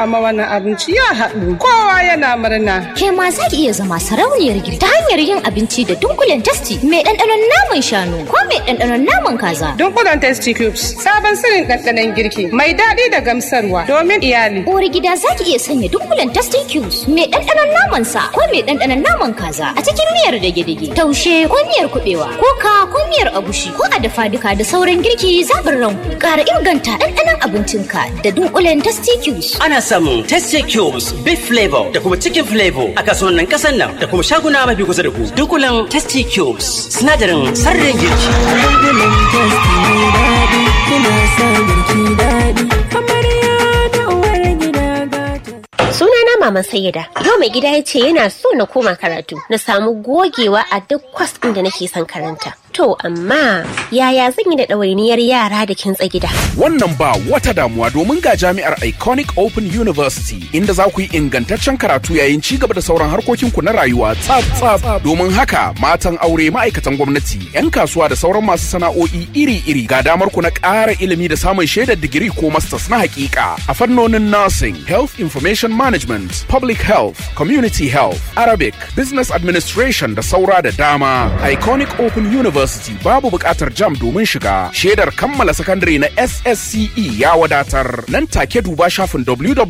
amma wannan abinci ya haɗu kowa yana murna. Ke ma za ki iya zama sarauniyar girki ta hanyar yin abinci da dunkulen tasti mai ɗanɗanon naman shanu ko mai ɗanɗanon naman kaza. Dunkulen testi cubes sabon sirrin ɗanɗanon girki mai daɗi da gamsarwa domin iyali. Uwar gida za ki iya sanya dunkulen tasti cubes mai ɗanɗanon naman sa ko mai ɗanɗanon naman kaza a cikin miyar dage-dage taushe ko miyar kuɓewa ko ka ko miyar agushi ko a dafa duka da sauran girki zaɓin ranku ƙara inganta ɗanɗanon abincinka da dunkulen tasti cubes. Ana samun Tasty Cubes, Beef Flavor da kuma Chicken Flavor a kasuwannin kasan nan da kuma shaguna mafi kusa da ku. Dunkulen Tasty Cubes, sinadarin sarrin girki. Dunkulen Tasty mai daɗi, kuna sa girki daɗi. Amarya da uwar gida gata. Sunana Maman Sayyida. Yau mai gida ya ce yana so na koma karatu, na samu gogewa a duk kwas ɗin da nake son karanta. To amma yaya zan yi da ɗawainiyar yara da kintsa gida? Wannan ba wata damuwa domin ga jami'ar Iconic Open University inda za ku yi ingantaccen karatu yayin ci gaba da sauran harkokinku na rayuwa tsaf tsaf. Domin haka matan aure ma'aikatan gwamnati, 'yan kasuwa da sauran masu sana'o'i iri-iri ga damar ku na ƙara ilimi da samun shaidar digiri ko masters na hakika a fannonin nursing, health information management, public health, community health, Arabic, business administration da saura da dama. Iconic Open University babu buƙatar jam domin shiga. Shaidar kammala sakandare na SSCE ya wadatar. Nan take duba shafin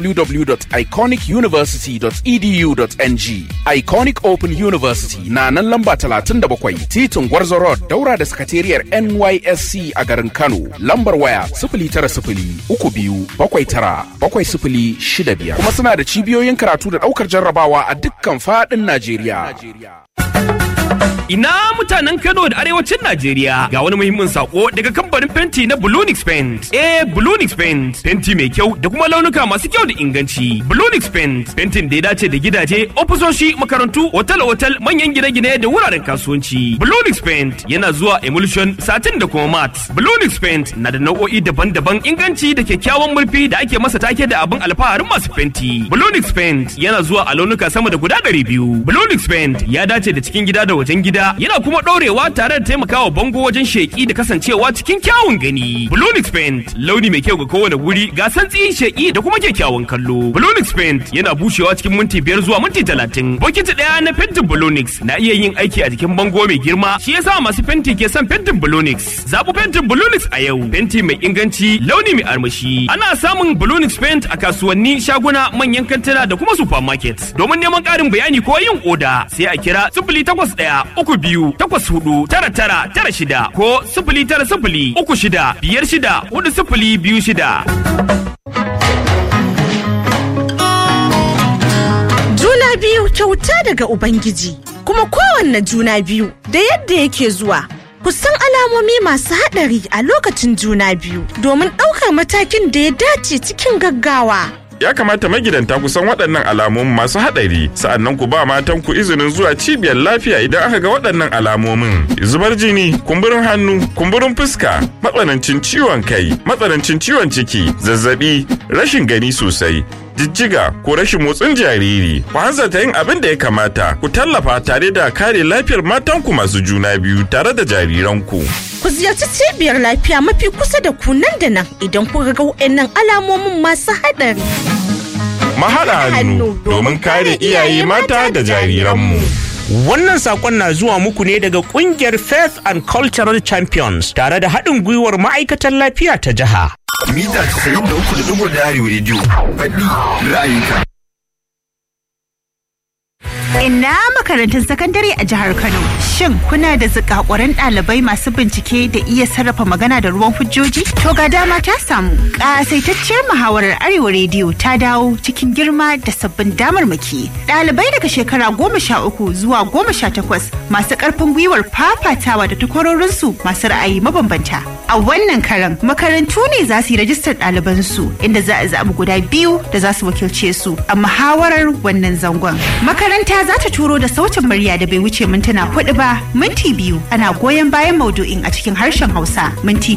www.iconicuniversity.edu.ng. Iconic Open University na nan lamba 37 titin Gwarzo Road daura da sakatariyar NYSC a garin Kano. Lambar waya 090 uku biyu bakwai tara bakwai sifili shida biyar. Kuma suna da cibiyoyin karatu da ɗaukar jarrabawa a dukkan faɗin Najeriya. Ina mutanen Kano da arewacin Najeriya ga wani muhimmin sako daga kamfanin fenti na Bulunix Paint. Eh, Bulunix Paint, fenti mai kyau da kuma launuka masu kyau da inganci. Bulunix Paint, fentin da ya dace da gidaje, ofisoshi, makarantu, otal-otal, manyan gine-gine da wuraren kasuwanci. Bulunix Paint yana zuwa emulsion, satin da kuma mat. Bulunix Paint na da nau'o'i daban-daban inganci da kyakkyawan murfi da ake masa take da abin alfaharin masu fenti. Bulunix Paint yana zuwa a launuka sama da guda ɗari biyu. Bulunix Paint ya dace da cikin gida da wajen gida yana kuma ɗorewa tare da taimakawa bango wajen sheƙi da kasancewa cikin kyawun gani. Blonix Paint launi mai kyau ga kowane wuri ga santsi sheƙi da kuma kyakkyawan kallo. Blonix Paint yana bushewa cikin minti biyar zuwa minti talatin. Bokiti ɗaya na fentin Blonix na iya yin aiki a jikin bango mai girma shi yasa masu fenti ke son fentin Blonix. Zaɓi fentin Blonix a yau. Fenti mai inganci launi mai armashi. Ana samun Blonix Paint a kasuwanni shaguna manyan kantuna da kuma supermarket. Domin neman ƙarin bayani ko yin oda sai a kira sifili takwas ɗaya uku biyu takwas hudu tara tara tara shida ko sifili tara sifili uku shida biyar shida hudu sifili biyu shida. Juna biyu kyauta daga Ubangiji, kuma kowanne juna biyu da yadda yake zuwa. Ku san alamomi masu haɗari a lokacin juna biyu domin ɗaukar matakin da ya dace cikin gaggawa. ya kamata magidanta ku san waɗannan alamomin masu haɗari sa'annan ku ba matan ku izinin zuwa cibiyar lafiya idan aka ga waɗannan alamomin zubar jini kumburin hannu kumburin fuska matsanancin ciwon kai matsanancin ciwon ciki zazzabi rashin gani sosai jijjiga ko rashin motsin jariri ku hanzarta yin abin da ya kamata ku tallafa tare da kare lafiyar matanku masu juna biyu tare da jariranku Ku ziyarci cibiyar lafiya mafi kusa da ku nan da nan idan kuka ga waɗannan alamomin masu haɗari. mahaɗa hannu domin kare iyaye mata da jariranmu Wannan sakon na zuwa muku ne daga kungiyar Faith and Cultural Champions tare da haɗin gwiwar ma'aikatan lafiya ta jiha. Mita 93.1 Arewa Radio. Faɗi ra'ayinka. Ina makarantun sakandare a jihar Kano. Shin kuna da zikakuran ɗalibai masu bincike da iya sarrafa magana da ruwan hujjoji? To ga dama ta samu. Ƙasaitacciyar muhawarar Arewa Rediyo ta dawo cikin girma da sabbin damarmaki. Ɗalibai daga shekara goma sha uku zuwa goma sha takwas masu ƙarfin gwiwar fafatawa da takwarorinsu masu ra'ayi mabambanta. A wannan karan makarantu ne za su yi rajistar ɗalibansu inda za a zaɓi guda biyu da za su wakilce su a muhawarar wannan zangon. Makaranta za ta turo da sautin murya da bai wuce mintuna hudu ba minti biyu ana goyon bayan maudu'in a cikin harshen Hausa minti